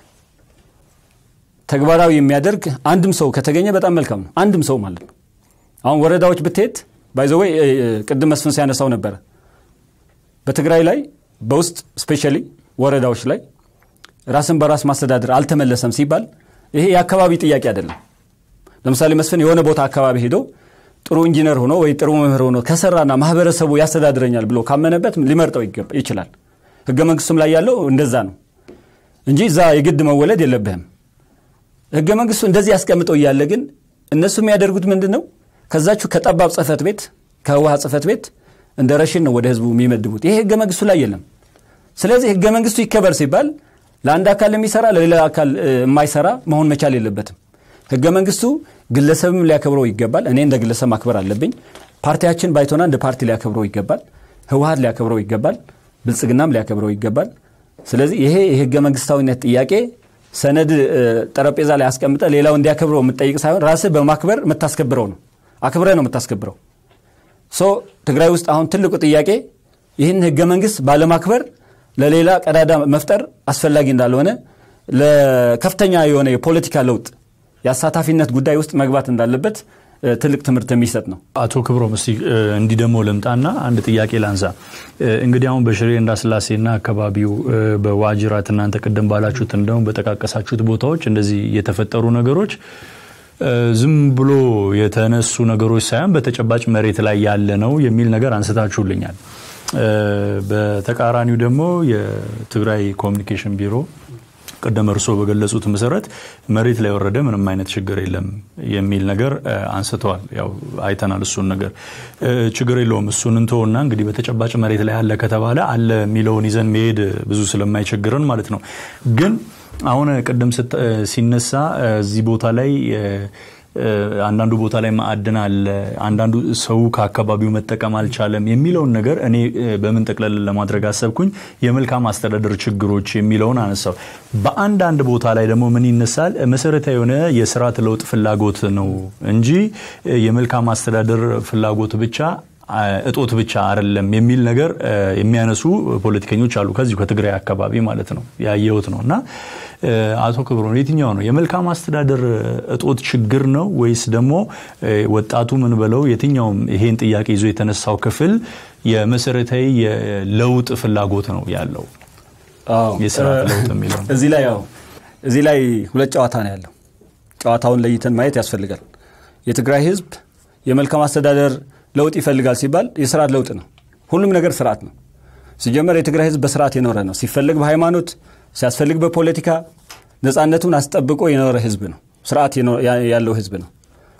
ተግባራዊ የሚያደርግ አንድም ሰው ከተገኘ በጣም መልካም ነው። አንድም ሰው ማለት ነው። አሁን ወረዳዎች ብትሄድ ባይዘወይ ቅድም መስፍን ሲያነሳው ነበረ በትግራይ ላይ በውስጥ ስፔሻሊ ወረዳዎች ላይ ራስን በራስ ማስተዳደር አልተመለሰም ሲባል ይሄ የአካባቢ ጥያቄ አይደለም። ለምሳሌ መስፍን የሆነ ቦታ አካባቢ ሄዶ ጥሩ ኢንጂነር ሆኖ ወይ ጥሩ መምህር ሆኖ ከሰራና ማህበረሰቡ ያስተዳድረኛል ብሎ ካመነበት ሊመርጠው ይገባ- ይችላል። ህገ መንግስቱም ላይ ያለው እንደዛ ነው እንጂ እዛ የግድ መወለድ የለብህም። ህገ መንግስቱ እንደዚህ ያስቀምጠው እያለ ግን እነሱ የሚያደርጉት ምንድን ነው? ከዛችሁ ከጠባብ ጽህፈት ቤት ከህወሓት ጽህፈት ቤት እንደ ረሽን ነው ወደ ህዝቡ የሚመድቡት። ይሄ ህገ መንግስቱ ላይ የለም። ስለዚህ ህገ መንግስቱ ይከበር ሲባል ለአንድ አካል የሚሰራ ለሌላ አካል እ፣ የማይሰራ መሆን መቻል የለበትም። ህገ መንግስቱ ግለሰብም ሊያከብረው ይገባል። እኔ እንደ ግለሰብ ማክበር አለብኝ። ፓርቲያችን ባይቶና እንደ ፓርቲ ሊያከብረው ይገባል። ህወሓት ሊያከብረው ይገባል። ብልጽግናም ሊያከብረው ይገባል። ስለዚህ ይሄ የህገ መንግስታዊነት ጥያቄ ሰነድ እ፣ ጠረጴዛ ላይ አስቀምጠ ሌላው እንዲያከብረው የምትጠይቅ ሳይሆን ራስህ በማክበር የምታስከብረው ነው። አክብረህ ነው የምታስከብረው። ሶ ትግራይ ውስጥ አሁን ትልቁ ጥያቄ ይህን ህገ መንግስት ባለማክበር ለሌላ ቀዳዳ መፍጠር አስፈላጊ እንዳልሆነ ለከፍተኛ የሆነ የፖለቲካ ለውጥ የአሳታፊነት ጉዳይ ውስጥ መግባት እንዳለበት እ፣ ትልቅ ትምህርት የሚሰጥ ነው። አቶ ክብሮም እስቲ እ፣ እንዲህ ደግሞ ልምጣና አንድ ጥያቄ ላንሳ። እ፣ እንግዲህ አሁን በሽሬ እንዳስላሴና አካባቢው እ፣ በዋጅራት እናንተ ቅድም ባላችሁት እንደውም በጠቃቀሳችሁት ቦታዎች እንደዚህ የተፈጠሩ ነገሮች እ፣ ዝም ብሎ የተነሱ ነገሮች ሳይሆን በተጨባጭ መሬት ላይ ያለ ነው የሚል ነገር አንስታችሁልኛል። እ፣ በተቃራኒው ደግሞ የትግራይ ኮሚኒኬሽን ቢሮ ቅድም እርስዎ በገለጹት መሰረት መሬት ላይ የወረደ ምንም አይነት ችግር የለም የሚል ነገር እ፣ አንስተዋል። ያው አይተናል እሱን ነገር እ፣ ችግር የለውም እሱን እንተውና እንግዲህ በተጨባጭ መሬት ላይ አለ ከተባለ አለ የሚለውን ይዘን መሄድ ብዙ ስለማይቸግረን ማለት ነው። ግን አሁን ቅድም ስት- እ፣ ሲነሳ እ፣ እዚህ ቦታ ላይ እ፣ እ፣ አንዳንዱ ቦታ ላይ ማዕድን አለ፣ አንዳንዱ ሰው ከአካባቢው መጠቀም አልቻለም የሚለውን ነገር እኔ እ፣ በምን ጠቅለል ለማድረግ አሰብኩኝ የመልካም አስተዳደር ችግሮች የሚለውን አነሳው። በአንዳንድ ቦታ ላይ ደግሞ ምን ይነሳል? መሰረታዊ የሆነ የስርዓት ለውጥ ፍላጎት ነው እንጂ እ፣ የመልካም አስተዳደር ፍላጎት ብቻ አ፣ እጦት ብቻ አይደለም የሚል ነገር እ፣ የሚያነሱ ፖለቲከኞች አሉ። ከዚሁ ከትግራይ አካባቢ ማለት ነው ያየሁት ነው እና እ፣ አቶ ክብሮን የትኛው ነው የመልካም አስተዳደር እጦት ችግር ነው ወይስ ደግሞ እ፣ ወጣቱ ምን በለው የትኛውም ይሄን ጥያቄ ይዞ የተነሳው ክፍል የመሰረታዊ የለውጥ ፍላጎት ነው ያለው የስርዓት ለውጥ የሚለው ነው? እዚህ ላይ ያው እዚህ ላይ ሁለት ጨዋታ ነው ያለው። ጨዋታውን ለይተን ማየት ያስፈልጋል። የትግራይ ህዝብ የመልካም አስተዳደር ለውጥ ይፈልጋል ሲባል የስርዓት ለውጥ ነው። ሁሉም ነገር ስርዓት ነው። ሲጀመር የትግራይ ህዝብ በስርዓት የኖረ ነው። ሲፈልግ በሃይማኖት ሲያስፈልግ በፖለቲካ ነፃነቱን አስጠብቆ የኖረ ህዝብ ነው። ስርዓት የኖ- ያ- ያለው ህዝብ ነው።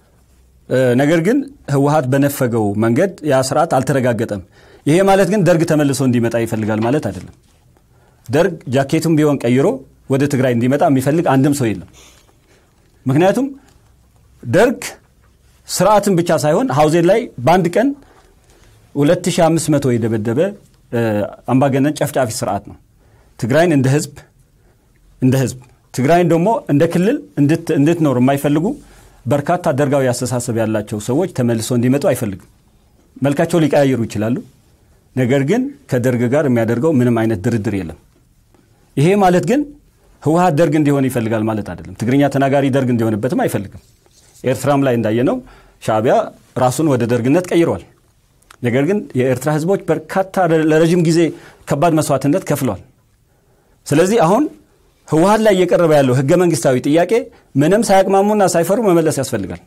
እ፣ ነገር ግን ህወሀት በነፈገው መንገድ ያ ስርዓት አልተረጋገጠም። ይሄ ማለት ግን ደርግ ተመልሶ እንዲመጣ ይፈልጋል ማለት አይደለም። ደርግ ጃኬቱን ቢሆን ቀይሮ ወደ ትግራይ እንዲመጣ የሚፈልግ አንድም ሰው የለም። ምክንያቱም ደርግ ስርዓትን ብቻ ሳይሆን ሀውዜን ላይ በአንድ ቀን 2500 የደበደበ እ፣ አምባገነን ጨፍጫፊ ስርዓት ነው። ትግራይን እንደ ህዝብ እንደ ህዝብ ትግራይን ደግሞ እንደ ክልል እንድት- እንድትኖር የማይፈልጉ በርካታ ደርጋዊ አስተሳሰብ ያላቸው ሰዎች ተመልሶ እንዲመጡ አይፈልግም። መልካቸው ሊቀያየሩ ይችላሉ። ነገር ግን ከደርግ ጋር የሚያደርገው ምንም አይነት ድርድር የለም። ይሄ ማለት ግን ህወሀት ደርግ እንዲሆን ይፈልጋል ማለት አይደለም። ትግርኛ ተናጋሪ ደርግ እንዲሆንበትም አይፈልግም። ኤርትራም ላይ እንዳየነው ሻዕቢያ ራሱን ወደ ደርግነት ቀይሯል። ነገር ግን የኤርትራ ህዝቦች በርካታ ለረዥም ጊዜ ከባድ መስዋዕትነት ከፍለዋል። ስለዚህ አሁን ህወሀት ላይ እየቀረበ ያለው ህገ መንግስታዊ ጥያቄ ምንም ሳያቅማሙና ሳይፈሩ መመለስ ያስፈልጋል።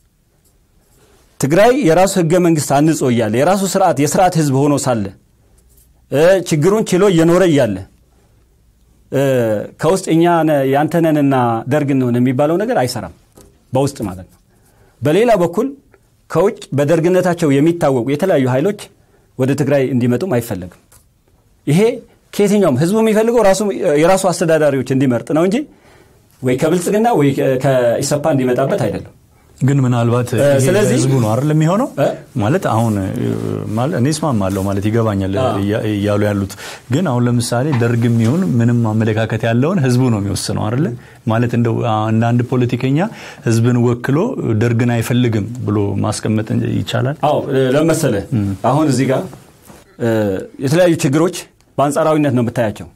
ትግራይ የራሱ ህገ መንግስት አንጾ እያለ የራሱ ስርዓት የስርዓት ህዝብ ሆኖ ሳለ እ፣ ችግሩን ችሎ እየኖረ እያለ እ፣ ከውስጥ እኛ ነ- ያንተነንና ደርግ እንሆን የሚባለው ነገር አይሰራም። በውስጥ ማለት ነው። በሌላ በኩል ከውጭ በደርግነታቸው የሚታወቁ የተለያዩ ኃይሎች ወደ ትግራይ እንዲመጡም አይፈለግም። ይሄ ከየትኛውም ህዝቡ የሚፈልገው ራሱ የራሱ አስተዳዳሪዎች እንዲመርጥ ነው እንጂ ወይ ከብልጽግና ወይ ከኢሰፓ እንዲመጣበት አይደለም። ግን ምናልባት እ፣ ይሄ ስለዚህ- ህዝቡ ነው አይደል የሚሆነው እ? ማለት አሁን እ፣ ማለት እኔ እስማማለሁ ማለት ይገባኛል እያ- እያሉ ያሉት ግን አሁን ለምሳሌ ደርግ የሚሆን ምንም አመለካከት ያለውን ህዝቡ ነው የሚወስነው አይደለ ማለት እንደው አ- እንደ አንድ ፖለቲከኛ ህዝብን ወክሎ ደርግን አይፈልግም ብሎ ማስቀመጥ ይቻላል አዎ ለመሰለ አሁን እዚህ ጋር እ፣ የተለያዩ ችግሮች በአንጻራዊነት ነው የምታያቸው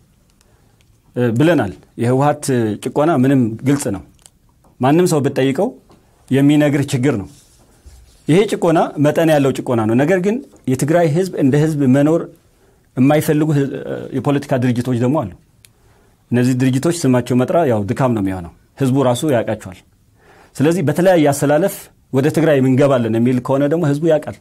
እ፣ ብለናል። የህወሀት ጭቆና ምንም ግልጽ ነው። ማንም ሰው ብትጠይቀው የሚነግር ችግር ነው። ይሄ ጭቆና መጠን ያለው ጭቆና ነው። ነገር ግን የትግራይ ህዝብ እንደ ህዝብ መኖር የማይፈልጉ ህ- የፖለቲካ ድርጅቶች ደግሞ አሉ። እነዚህ ድርጅቶች ስማቸው መጥራ ያው ድካም ነው የሚሆነው። ህዝቡ ራሱ ያውቃቸዋል። ስለዚህ በተለያየ አሰላለፍ ወደ ትግራይ እንገባለን የሚል ከሆነ ደግሞ ህዝቡ ያውቃል።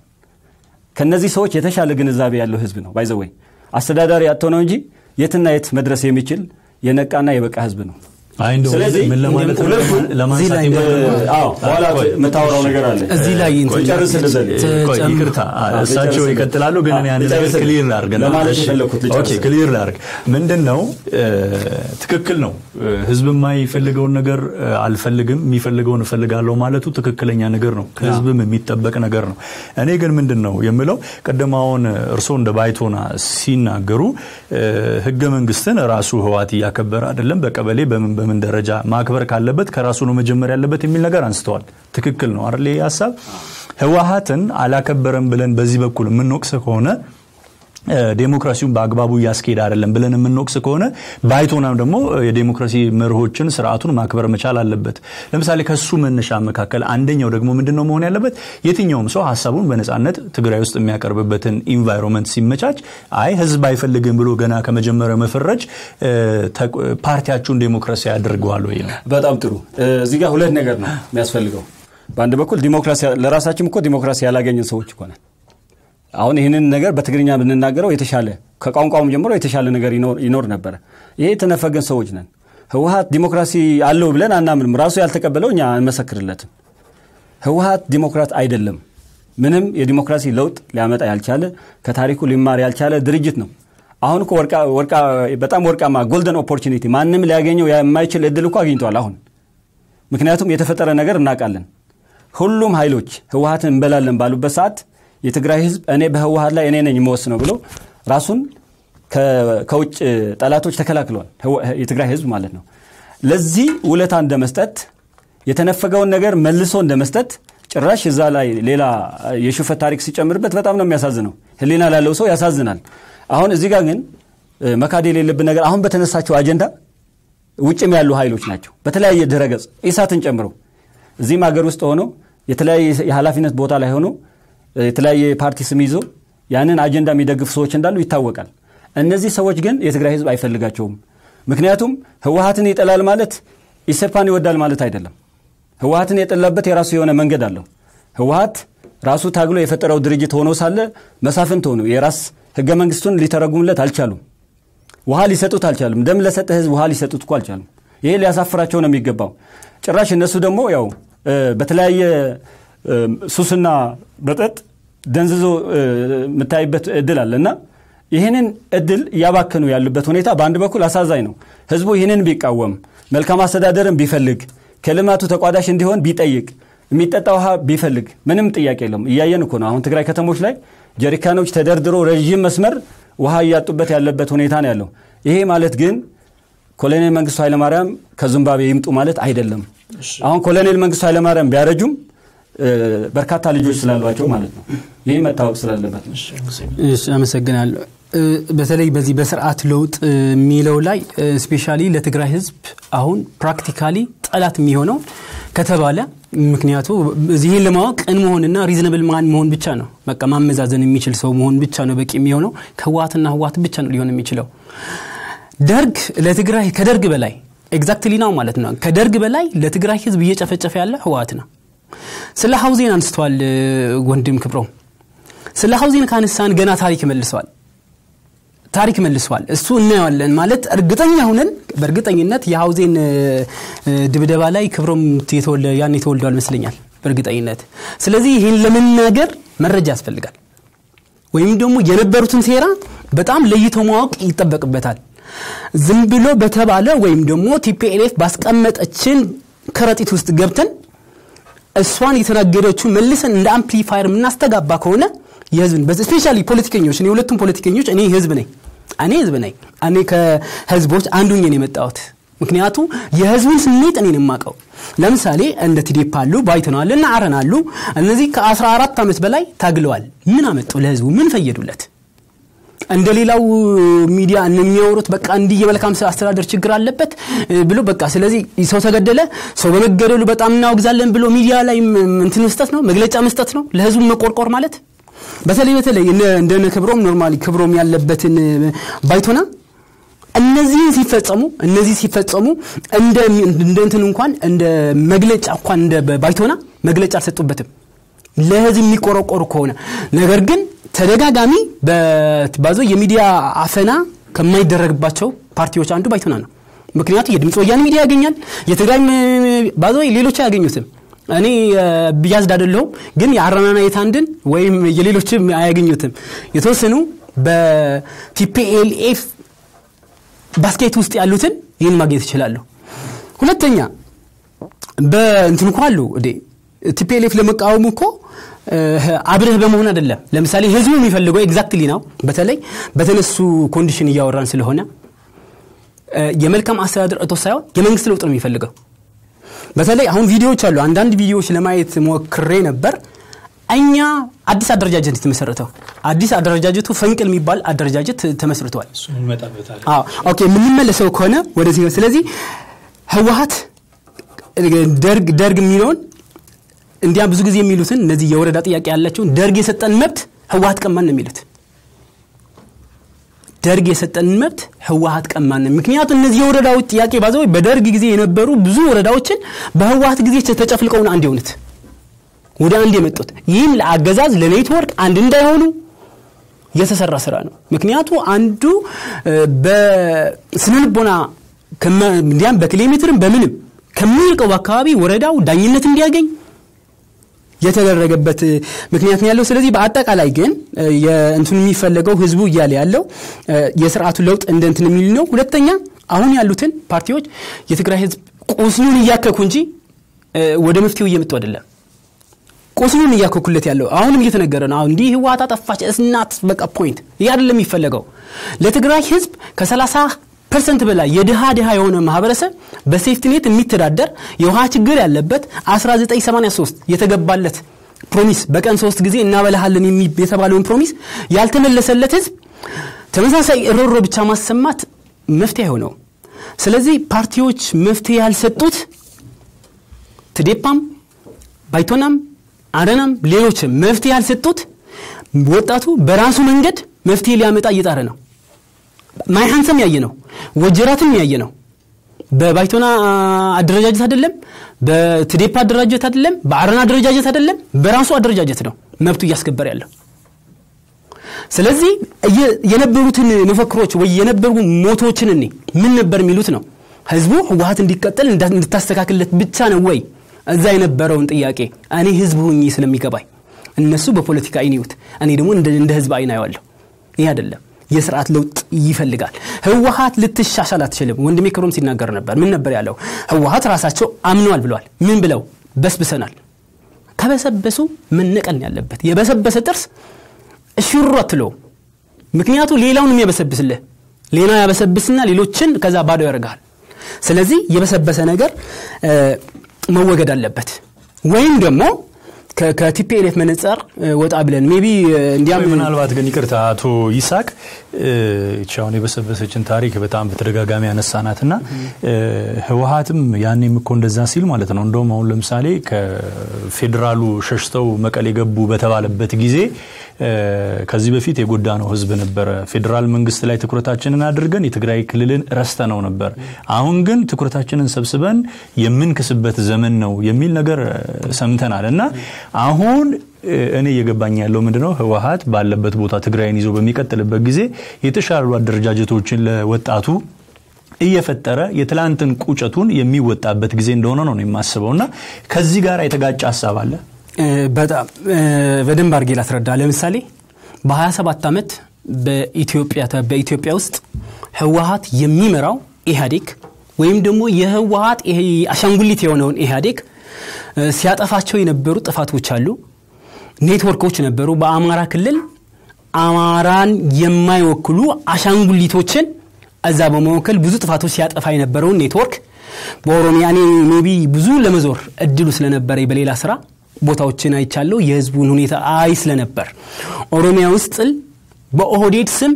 ከነዚህ ሰዎች የተሻለ ግንዛቤ ያለው ህዝብ ነው። ባይዘወይ አስተዳዳሪ አጥተው ነው እንጂ የትና የት መድረስ የሚችል የነቃና የበቃ ህዝብ ነው። አይ እንደው ስለዚህ ምን ለማለት ነው? ሁለቱም ለማንሳት እዚህ ላይ የፈለጉት- እ፣ አዎ በኋላ ቆይ፣ የምታወራው ነገር አለ። እዚህ ላይ እንትን- ጨርስ ልዘል ቆይ ይቅርታ አ- እሳቸው ልጨርስልህ። ይቀጥላሉ ግን እኔ አንድ ነገር ልጨርስልህ። ክሊር ላርግ ነው። ለማለት እሺ፣ የፈለኩት ኦኬ ልጨርስልህ። ክሊር ላርግ ምንድን ነው እ፣ ትክክል ነው እ፣ ህዝብ የማይፈልገውን ነገር እ፣ አልፈልግም የሚፈልገውን እፈልጋለሁ ማለቱ ትክክለኛ ነገር ነው ከህዝብም የሚጠበቅ ነገር ነው እኔ ግን ምንድን ነው የምለው ቅድም አሁን እርስዎ እንደ ባይቶና ሲናገሩ እ፣ ህገ መንግስትን ራሱ ህዋት እያከበረ አይደለም በቀበሌ በምን በምን ደረጃ ማክበር ካለበት ከራሱ ነው መጀመር ያለበት የሚል ነገር አንስተዋል ትክክል ነው አይደል ይህ ሀሳብ ህወሀትን አላከበረም ብለን በዚህ በኩል የምንወቅስ ከሆነ እ፣ ዴሞክራሲውን በአግባቡ እያስኬድ አይደለም ብለን የምንወቅስ ከሆነ ባይቶናም ደግሞ እ፣ የዴሞክራሲ መርሆችን ስርዓቱን ማክበር መቻል አለበት ለምሳሌ ከሱ መነሻ መካከል አንደኛው ደግሞ ምንድን ነው መሆን ያለበት የትኛውም ሰው ሀሳቡን በነጻነት ትግራይ ውስጥ የሚያቀርብበትን ኢንቫይሮንመንት ሲመቻች አይ ህዝብ አይፈልግም ብሎ ገና ከመጀመሪያው መፈረጅ እ፣ ተቅ- ፓርቲያችሁን ዴሞክራሲ ያደርገዋል ወይ ነው በጣም ጥሩ። እ፣ እዚህ ጋር ሁለት ነገር ነው የሚያስፈልገው። በአንድ በኩል ዲሞክራሲ ለራሳችን እኮ ዲሞክራሲ ያላገኘን ሰዎች እኮ ነን። አሁን ይህንን ነገር በትግርኛ ብንናገረው የተሻለ ከቋንቋውም ጀምሮ የተሻለ ነገር ይኖር- ይኖር ነበረ። ይሄ የተነፈገን ሰዎች ነን። ህወሀት ዲሞክራሲ አለው ብለን አናምንም። ራሱ ያልተቀበለው እኛ አንመሰክርለትም። ህወሀት ዲሞክራት አይደለም። ምንም የዲሞክራሲ ለውጥ ሊያመጣ ያልቻለ ከታሪኩ ሊማር ያልቻለ ድርጅት ነው። አሁን እኮ ወርቃ ወርቃ በጣም ወርቃማ ጎልደን ኦፖርቹኒቲ ማንም ሊያገኘው የማይችል እድል እኮ አግኝቷል አሁን ምክንያቱም የተፈጠረ ነገር እናውቃለን። ሁሉም ኃይሎች ህወሀትን እንበላለን ባሉበት ሰዓት የትግራይ ህዝብ እኔ በህወሀት ላይ እኔ ነኝ የምወስነው ብሎ ራሱን ከ- ከውጭ ጠላቶች ተከላክለዋል። ህወ- የትግራይ ህዝብ ማለት ነው። ለዚህ ውለታ እንደ መስጠት የተነፈገውን ነገር መልሶ እንደ መስጠት ጭራሽ እዛ ላይ ሌላ የሽፈት ታሪክ ሲጨምርበት በጣም ነው የሚያሳዝነው። ህሊና ላለው ሰው ያሳዝናል። አሁን እዚህ ጋር ግን እ፣ መካድ የሌለብን ነገር አሁን በተነሳቸው አጀንዳ ውጭም ያሉ ኃይሎች ናቸው። በተለያየ ድረገጽ ኢሳትን ጨምሮ እዚህም ሀገር ውስጥ ሆኖ የተለያየ የኃላፊነት ቦታ ላይ ሆኖ የተለያየ ፓርቲ ስም ይዞ ያንን አጀንዳ የሚደግፉ ሰዎች እንዳሉ ይታወቃል። እነዚህ ሰዎች ግን የትግራይ ህዝብ አይፈልጋቸውም። ምክንያቱም ህወሀትን ይጠላል ማለት ኢሰፓን ይወዳል ማለት አይደለም። ህወሀትን የጠላበት የራሱ የሆነ መንገድ አለው። ህወሀት ራሱ ታግሎ የፈጠረው ድርጅት ሆኖ ሳለ መሳፍንት ሆኑ የራስ ህገ መንግስቱን ሊተረጉሙለት አልቻሉም። ውሃ ሊሰጡት አልቻሉም። ደም ለሰጠ ህዝብ ውሃ ሊሰጡት እኮ አልቻሉም። ይሄ ሊያሳፍራቸው ነው የሚገባው። ጭራሽ እነሱ ደግሞ ያው እ፣ በተለያየ እ፣ ሱስና መጠጥ ደንዝዞ እ፣ የምታይበት እድል አለ እና ይህንን እድል እያባከኑ ያሉበት ሁኔታ በአንድ በኩል አሳዛኝ ነው። ህዝቡ ይህንን ቢቃወም መልካም አስተዳደርን ቢፈልግ ከልማቱ ተቋዳሽ እንዲሆን ቢጠይቅ የሚጠጣ ውሃ ቢፈልግ ምንም ጥያቄ የለውም። እያየን እኮ ነው። አሁን ትግራይ ከተሞች ላይ ጀሪካኖች ተደርድሮ ረዥም መስመር ውሃ እያጡበት ያለበት ሁኔታ ነው ያለው። ይሄ ማለት ግን ኮሎኔል መንግስቱ ኃይለማርያም ከዚምባብዌ ይምጡ ማለት አይደለም። አሁን ኮሎኔል መንግስቱ ኃይለማርያም ቢያረጁም እ፣ በርካታ ልጆች ስላሏቸው ማለት ነው። ይህ መታወቅ ስላለበት ነው። እሺ አመሰግናለሁ። እ፣ በተለይ በዚህ በስርዓት ለውጥ እ፣ የሚለው ላይ ስፔሻሊ ለትግራይ ህዝብ አሁን ፕራክቲካሊ ጠላት የሚሆነው ከተባለ ምክንያቱ ይህን ለማወቅ ቅን መሆንና ሪዝነብል ማን መሆን ብቻ ነው። በቃ ማመዛዘን የሚችል ሰው መሆን ብቻ ነው በቂ የሚሆነው። ከህወሓትና ህወሓት ብቻ ነው ሊሆን የሚችለው። ደርግ ለትግራይ ከደርግ በላይ ኤግዛክትሊ ነው ማለት ነው። ከደርግ በላይ ለትግራይ ህዝብ እየጨፈጨፈ ያለ ህወሓት ነው። ስለ ሀውዜን አንስተዋል እ፣ ወንድም ክብሮ ስለ ሀውዜን ካነሳን ገና ታሪክ መልሰዋል ታሪክ መልሰዋል። እሱ እናየዋለን ማለት እርግጠኛ ሁነን በእርግጠኝነት የሀውዜን እ፣ እ፣ ድብደባ ላይ ክብሮም የተወለ- ያን የተወልዷል ይመስለኛል በእርግጠኝነት። ስለዚህ ይህን ለመናገር መረጃ ያስፈልጋል። ወይም ደግሞ የነበሩትን ሴራ በጣም ለይቶ ማወቅ ይጠበቅበታል። ዝም ብሎ በተባለ ወይም ደግሞ ቲፒኤልኤፍ ባስቀመጠችን ከረጢት ውስጥ ገብተን እሷን የተናገረችው መልሰን እንደ አምፕሊፋየር የምናስተጋባ ከሆነ የህዝብን ስፔሻሊ ፖለቲከኞች እኔ ሁለቱም ፖለቲከኞች እኔ ህዝብ ነኝ እኔ ህዝብ ነኝ እኔ ከህዝቦች አንዱኝ ነው የመጣሁት ምክንያቱ የህዝቡን ስሜት እኔን የማቀው ለምሳሌ እንደ ቲዴፕ አሉ ባይተናል እና አረን አሉ እነዚህ ከ14 ዓመት በላይ ታግለዋል ምን አመጡ ለህዝቡ ምን ፈየዱለት እንደ ሌላው ሚዲያ የሚያወሩት በቃ እንዲህ የመልካም አስተዳደር ችግር አለበት ብሎ በቃ ስለዚህ ሰው ተገደለ ሰው በመገደሉ በጣም እናወግዛለን ብሎ ሚዲያ ላይ እንትን መስጠት ነው መግለጫ መስጠት ነው ለህዝቡ መቆርቆር ማለት በተለይ በተለይ እንደነ ክብሮም ኖርማሊ ክብሮም ያለበትን ባይቶና እነዚህን ሲፈጸሙ እነዚህ ሲፈጸሙ እንደ እንትን እንኳን እንደ መግለጫ እንኳን እንደ ባይቶና መግለጫ አልሰጡበትም ለህዝብ የሚቆረቆሩ ከሆነ ነገር ግን ተደጋጋሚ ባዞ የሚዲያ አፈና ከማይደረግባቸው ፓርቲዎች አንዱ ባይቶና ነው ምክንያቱ የድምፅ ወያኔ ሚዲያ ያገኛል የትግራይ ባዞ ሌሎች አያገኙትም እኔ ብያዝድ አደለሁም ግን የአረናና የታንድን ወይም የሌሎችም አያገኙትም የተወሰኑ በቲፒኤልኤፍ ባስኬት ውስጥ ያሉትን ይህን ማግኘት ይችላሉ ሁለተኛ በእንትን እኮ አሉ ቲፒኤልኤፍ ለመቃወሙ እኮ አብረህ በመሆን አይደለም ለምሳሌ ህዝቡ የሚፈልገው ኤግዛክትሊ ነው በተለይ በተነሱ ኮንዲሽን እያወራን ስለሆነ የመልካም አስተዳደር እጦት ሳይሆን የመንግስት ለውጥ ነው የሚፈልገው በተለይ አሁን ቪዲዮዎች አሉ አንዳንድ ቪዲዮዎች ለማየት ሞክሬ ነበር እኛ አዲስ አደረጃጀት የተመሰረተው አዲስ አደረጃጀቱ ፈንቅል የሚባል አደረጃጀት ተመስርቷል ኦኬ የምንመለሰው ከሆነ ወደዚህ ነው ስለዚህ ህወሀት ደርግ ደርግ የሚለውን እንዲያ ብዙ ጊዜ የሚሉትን እነዚህ የወረዳ ጥያቄ ያላቸውን ደርግ የሰጠን መብት ህወሀት ቀማን ነው የሚሉት ደርግ የሰጠን መብት ህወሀት ቀማን ነው ምክንያቱም እነዚህ የወረዳዎች ጥያቄ ባዘ በደርግ ጊዜ የነበሩ ብዙ ወረዳዎችን በህወሀት ጊዜ ተጨፍልቀውን አንድ የሆኑት ወደ አንድ የመጡት ይህም ለአገዛዝ ለኔትወርክ አንድ እንዳይሆኑ የተሰራ ስራ ነው ምክንያቱ አንዱ በስነልቦና እንዲያም በኪሎ ሜትርም በምንም ከሚርቀው አካባቢ ወረዳው ዳኝነት እንዲያገኝ የተደረገበት ምክንያት ነው ያለው ስለዚህ በአጠቃላይ ግን እንትኑ የሚፈለገው ህዝቡ እያለ ያለው የስርዓቱ ለውጥ እንደ እንትን የሚል ነው ሁለተኛ አሁን ያሉትን ፓርቲዎች የትግራይ ህዝብ ቁስሉን እያከኩ እንጂ ወደ መፍትሄው እየመጡ አይደለም ቁስሉን እያከኩለት ያለው አሁንም እየተነገረ ነው አሁን እንዲህ ህወሀት አጠፋች እስናት በቃ ፖይንት ይህ አይደለም የሚፈለገው ለትግራይ ህዝብ ከ30 ፐርሰንት በላይ የድሃ ድሃ የሆነ ማህበረሰብ በሴፍቲኔት የሚተዳደር የውሃ ችግር ያለበት 1983 የተገባለት ፕሮሚስ በቀን ሶስት ጊዜ እናበላሃለን የተባለውን ፕሮሚስ ያልተመለሰለት ህዝብ ተመሳሳይ እሮሮ ብቻ ማሰማት መፍትሄ አይሆነው ስለዚህ ፓርቲዎች መፍትሄ ያልሰጡት ትዴፓም ባይቶናም አረናም ሌሎችም መፍትሄ ያልሰጡት ወጣቱ በራሱ መንገድ መፍትሄ ሊያመጣ እየጣረ ነው ማይሃንሰም ያየ ነው ወጀራትም ያየ ነው በባይቶና አደረጃጀት አይደለም በትዴፓ አደረጃጀት አይደለም በአረና አደረጃጀት አይደለም በራሱ አደረጃጀት ነው መብቱ እያስከበር ያለው ስለዚህ የነበሩትን መፈክሮች ወይ የነበሩ ሞቶችን እኔ ምን ነበር የሚሉት ነው ህዝቡ ህወሀት እንዲቀጠል እንድታስተካክልለት ብቻ ነው ወይ እዛ የነበረውን ጥያቄ እኔ ህዝብ ሁኝ ስለሚገባኝ እነሱ በፖለቲካ አይን እኔ ደግሞ እንደ ህዝብ አይን አየዋለሁ ይህ አይደለም የስርዓት ለውጥ ይፈልጋል ህወሀት ልትሻሻል አትችልም ወንድሜ ክብሮም ሲናገር ነበር ምን ነበር ያለው ህወሀት ራሳቸው አምነዋል ብለዋል ምን ብለው በስብሰናል ከበሰበሱ መነቀን ያለበት የበሰበሰ ጥርስ እሽሩ አትለው ምክንያቱ ሌላውን የሚያበሰብስልህ ሌላ ያበሰብስና ሌሎችን ከዛ ባዶ ያደርግሃል ስለዚህ የበሰበሰ ነገር መወገድ አለበት ወይም ደግሞ ከቲፒኤልኤፍ መነጸር ወጣ ብለን ሜቢ እንዲያም ምናልባት ግን ይቅርታ አቶ ይሳቅ አሁን የበሰበሰችን ታሪክ በጣም በተደጋጋሚ ያነሳናት ና ህወሀትም ያኔም እኮ እንደዛ ሲል ማለት ነው እንደውም አሁን ለምሳሌ ከፌዴራሉ ሸሽተው መቀሌ ገቡ በተባለበት ጊዜ ከዚህ በፊት የጎዳ ነው ህዝብ ነበረ ፌዴራል መንግስት ላይ ትኩረታችንን አድርገን የትግራይ ክልልን ረስተ ነው ነበር አሁን ግን ትኩረታችንን ሰብስበን የምንክስበት ዘመን ነው የሚል ነገር ሰምተናል እና አሁን እኔ እየገባኝ ያለው ምንድነው ህወሀት ባለበት ቦታ ትግራይን ይዞ በሚቀጥልበት ጊዜ የተሻሉ አደረጃጀቶችን ለወጣቱ እየፈጠረ የትላንትን ቁጨቱን የሚወጣበት ጊዜ እንደሆነ ነው የማስበው እና ከዚህ ጋር የተጋጨ ሀሳብ አለ በጣም በደንብ አድርጌ ላስረዳ ለምሳሌ በ27 ዓመት በኢትዮጵያ ውስጥ ህወሀት የሚመራው ኢህአዴግ ወይም ደግሞ የህወሀት አሻንጉሊት የሆነውን ኢህአዴግ እ፣ ሲያጠፋቸው የነበሩ ጥፋቶች አሉ። ኔትወርኮች ነበሩ። በአማራ ክልል አማራን የማይወክሉ አሻንጉሊቶችን እዛ በመወከል ብዙ ጥፋቶች ሲያጠፋ የነበረውን ኔትወርክ በኦሮሚያ እኔ ሜቢ ብዙ ለመዞር እድሉ ስለነበረ በሌላ ስራ ቦታዎችን አይቻለሁ። የህዝቡን ሁኔታ አይ ስለነበር ኦሮሚያ ውስጥ በኦህዴድ ስም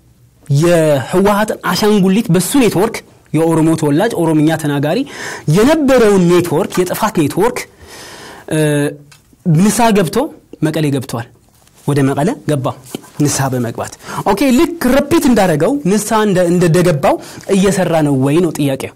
የህወሀትን አሻንጉሊት በሱ ኔትወርክ የኦሮሞ ተወላጅ ኦሮምኛ ተናጋሪ የነበረውን ኔትወርክ የጥፋት ኔትወርክ እ፣ ንስሐ ገብቶ መቀሌ ገብቷል። ወደ መቀለ ገባ ንስሐ በመግባት ኦኬ። ልክ ረፒት እንዳደረገው ንስሐ እንደ- እንደገባው እየሰራ ነው ወይ ነው ጥያቄው።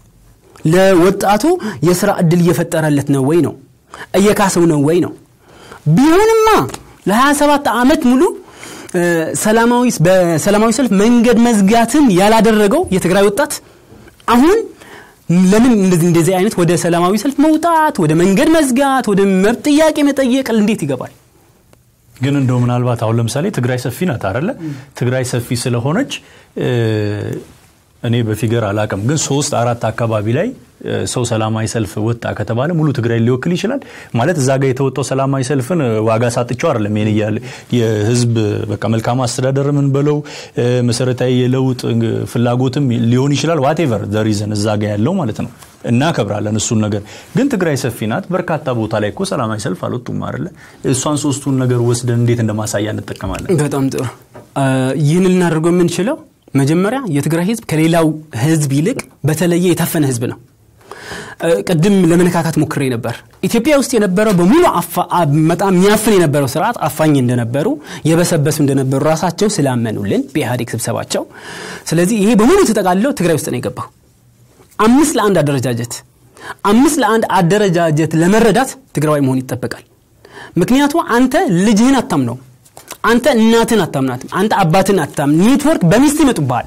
ለወጣቱ የስራ እድል እየፈጠረለት ነው ወይ ነው እየካሰው ነው ወይ ነው ቢሆንማ ለ27 ዓመት ሙሉ እ፣ ሰላማዊ በሰላማዊ ሰልፍ መንገድ መዝጋትን ያላደረገው የትግራይ ወጣት አሁን ለምን እንደዚህ እንደዚህ አይነት ወደ ሰላማዊ ሰልፍ መውጣት ወደ መንገድ መዝጋት ወደ መብት ጥያቄ መጠየቅ እንዴት ይገባል ግን እንደው ምናልባት አሁን ለምሳሌ ትግራይ ሰፊ ናት አይደለ? ትግራይ ሰፊ ስለሆነች እ፣ እኔ በፊገር አላቅም፣ ግን ሶስት አራት አካባቢ ላይ እ፣ ሰው ሰላማዊ ሰልፍ ወጣ ከተባለ ሙሉ ትግራይ ሊወክል ይችላል ማለት እዛ ጋር የተወጣው ሰላማዊ ሰልፍን እ፣ ዋጋ ሳጥቸው አይደለም ይሄን እያለ የህዝብ በቃ መልካም አስተዳደር ምን በለው እ፣ መሰረታዊ የለውጥ እ፣ ፍላጎትም ሊሆን ይችላል ዋቴቨር ዘሪዘን እዛ ጋር ያለው ማለት ነው እናከብራለን እሱን ነገር ግን ትግራይ ሰፊ ናት በርካታ ቦታ ላይ እኮ ሰላማዊ ሰልፍ አልወጡም አይደለ እሷን ሶስቱን ነገር ወስደን እንዴት እንደማሳያ እንጠቀማለን በጣም ጥሩ እ፣ ይህን ልናደርገው የምንችለው መጀመሪያ የትግራይ ህዝብ ከሌላው ህዝብ ይልቅ በተለየ የታፈነ ህዝብ ነው እ፣ ቅድም ለመነካካት ሞክሬ ነበር ኢትዮጵያ ውስጥ የነበረው በሙሉ አፋ- አ- በጣም የሚያፍን የነበረው ስርዓት አፋኝ እንደነበሩ የበሰበሱ እንደነበሩ ራሳቸው ስላመኑልን በኢህአዴግ ስብሰባቸው ስለዚህ ይሄ በሙሉ ተጠቃልለው ትግራይ ውስጥ ነው የገባው አምስት ለአንድ አደረጃጀት አምስት ለአንድ አደረጃጀት ለመረዳት ትግራዋይ መሆን ይጠበቃል ምክንያቱ አንተ ልጅህን አታምነው አንተ እናትን አታምናትም አንተ አባትን አታም ኔትወርክ በሚስት ይመጡብሃል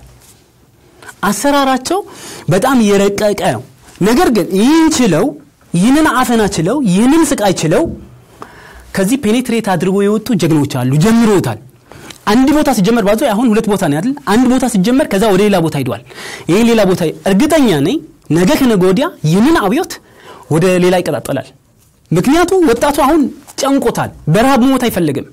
አሰራራቸው በጣም የረቀቀ ነው ነገር ግን ይህን ችለው ይህንን አፈና ችለው ይህንን ስቃይ ችለው ከዚህ ፔኔትሬት አድርጎ የወጡ ጀግኖች አሉ ጀምሮታል አንድ ቦታ ሲጀመር ባዞ አሁን ሁለት ቦታ ነው አይደል አንድ ቦታ ሲጀመር ከዛ ወደ ሌላ ቦታ ሂዷል ይህ ሌላ ቦታ እርግጠኛ ነኝ ነገ ከነገ ወዲያ ይህንን አብዮት ወደ ሌላ ይቀጣጠላል ምክንያቱ ወጣቱ አሁን ጨንቆታል በረሃብ መሞት አይፈልግም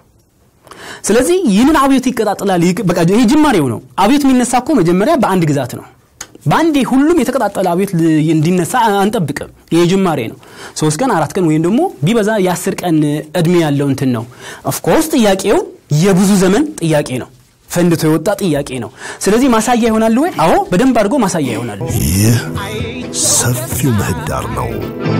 ስለዚህ ይህንን አብዮት ይቀጣጠላል ይቅ- በቃ ይሄ ጅማሬው ነው አብዮት የሚነሳ እኮ መጀመሪያ በአንድ ግዛት ነው በአንዴ ሁሉም የተቀጣጠለ አብዮት ል- እንዲነሳ አንጠብቅም ይሄ ጅማሬ ነው ሶስት ቀን አራት ቀን ወይም ደግሞ ቢበዛ የአስር ቀን እድሜ ያለው እንትን ነው ኦፍኮርስ ጥያቄው የብዙ ዘመን ጥያቄ ነው ፈንድቶ የወጣ ጥያቄ ነው ስለዚህ ማሳያ ይሆናል ወይ አዎ በደንብ አድርጎ ማሳያ ይሆናል ይህ ሰፊው ምህዳር ነው።